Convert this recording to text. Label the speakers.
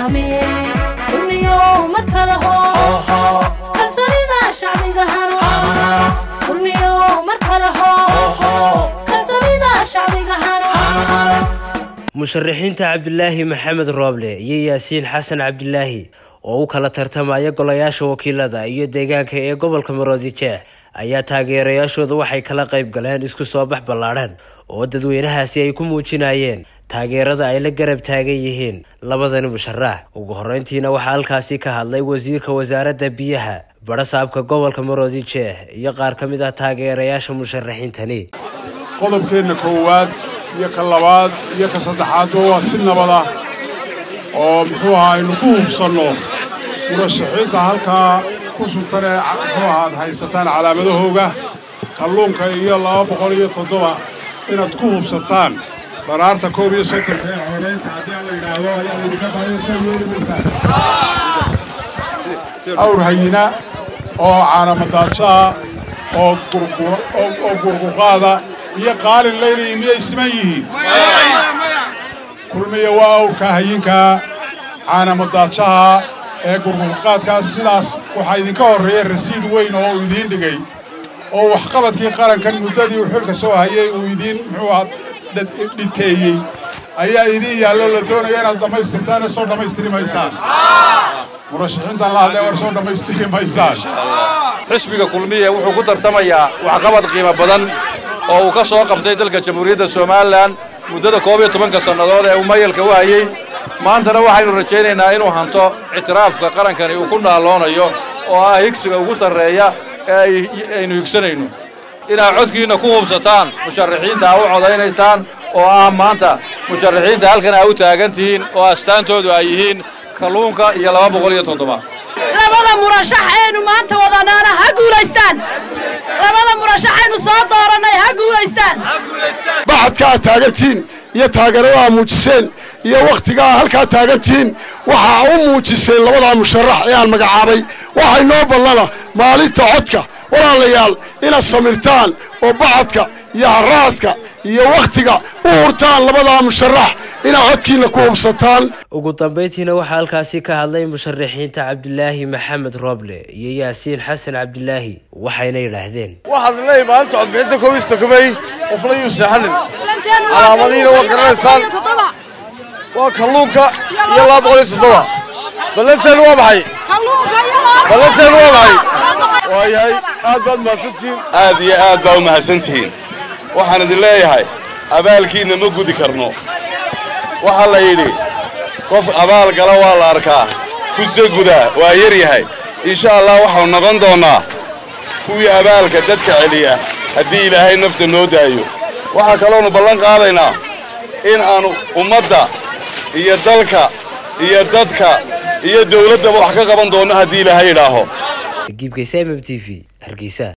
Speaker 1: haramee kulmiyow mar kale hoo kalsoonida shacbiga hano kulmiyow mar kale hoo kalsoonida shacbiga hano
Speaker 2: musharaxiinta cabdilaahi maxamed rooble iyo yaasiin xasan cabdilaahi oo u kala tartamaya golayaasha wakiilada iyo deegaanka ee gobolka maroodijeex ayaa taageerayaashooda waxay kala qayb galeen isku soo bax ballaadhan oo dadweynahaasi ay ku muujinayeen taageerada ay la garab taagan yihiin labadani musharax ugu horeyntiina waxaa halkaasi ka hadlay wasiirka wasaaradda biyaha barasaabka gobolka maroodijeex iyo qaar ka mid ah taageerayaasha musharaxiintani
Speaker 3: qodobkeenna koowaad iyo ka labaad iyo ka saddexaadba waa si nabad ah oo muxuu ahaa aynu ku hubsanno murashaxiinta halkaa ku sultan ee muxuu ahaad haysataan calaamadahooga kalluunka iyo laba boqol iyo toddoba inaad ku hubsataan dharaarta koob iyo soddonka ee xoreynta haddii aan la yidhaahdo ayaa laydinka baahaya soo yeelimaysaa awr hayina oo caanamadaadshaha oo oo gurguqaada iyo qaalin laynaya miyay siman yihiin kulmiya waa awrka hayinkaa caanamadaadshaha ee gurgurqaadkaas sidaas waxaa idinka horreeya rasiid weyn oo uu idiin dhigay oo waxqabadkii qarankan muddadii uu xilka soo hayay uu idiin muxuu ahaa dhiteeyey ayaa idiin yaallo la doonaya inaad dhammaystirtaan ee soo dhammaystiri maysaan murashaxiintan la hadlee war soo dhammaystiri maysaan
Speaker 4: xisbiga kulmiye wuxuu ku tartamayaa waxqabad qiimo badan oo uu ka soo qabtay dalka jamhuuriyadda somalilan muddada koob iyo tobanka sannadood ee uu mayalka u hayey maantana waxaynu rajaynaynaa inuu hanto ictiraafka qarankani uu ku naalloonayo oo ah higsiga ugu sarreeya ee aynu higsanayno inaad codkiinna ku hubsataan musharaxiinta aa u codaynaysaan oo ah maanta musharaxiinta halkan aa u taagan tihiin oo astaantoodu ay yihiin kalluunka iyo laba boqol iyo toddoba
Speaker 5: labada murashax aynu maanta wadanaana ha guulaystaan labada murashax aynu soo doorannay ha guulaystaan
Speaker 6: baxadka aad taagantihiin iyo taageerada aa muujiseen iyo wakhtigaa halkaa taagantihiin waxaa u muujiseen labadaa musharax ee aan magacaabay waxay noo ballana maalinta codka walaalayaal inaad samirtaan oo baxadka iyo haraadka iyo wakhtiga u hurtaan labadaa musharax inaad codkiinna ku hubsataan
Speaker 2: ugu dambayntiina waxaa halkaasi ka hadlay musharaxiinta cabdilaahi maxamed rooble iyo yaasiin xasan cabdilaahi waxayna yidhaahdeen
Speaker 7: waxaad leeyahay maalinta codbixinta koobiista kumey qofla yuu seexanin calaamadihiina waad garanaysaan waa kalluunka iyo laba boqol iyo toddoba ballanteenu waa maxay ballanteenu waa maxay waayahay aad baad mahadsantihiin
Speaker 8: aad iyo aad baa u mahadsantihiin waxaan idin leeyahay abaalkiinna ma gudi karno waxaa la yidhi qof abaal gala waa la arkaa kusa gudaa waa yar yahay insha allah waxaanu noqon doonnaa kuwii abaalka dadka celiya haddii ilaahay nafta noo daayo waxaa kaloonu ballan qaadaynaa in aanu ummadda iyo dalka iyo dadka iyo dawladdaba wax ka qaban doonno haddii ilaahay idhaaho
Speaker 2: giibkaysa mm t v hargeysa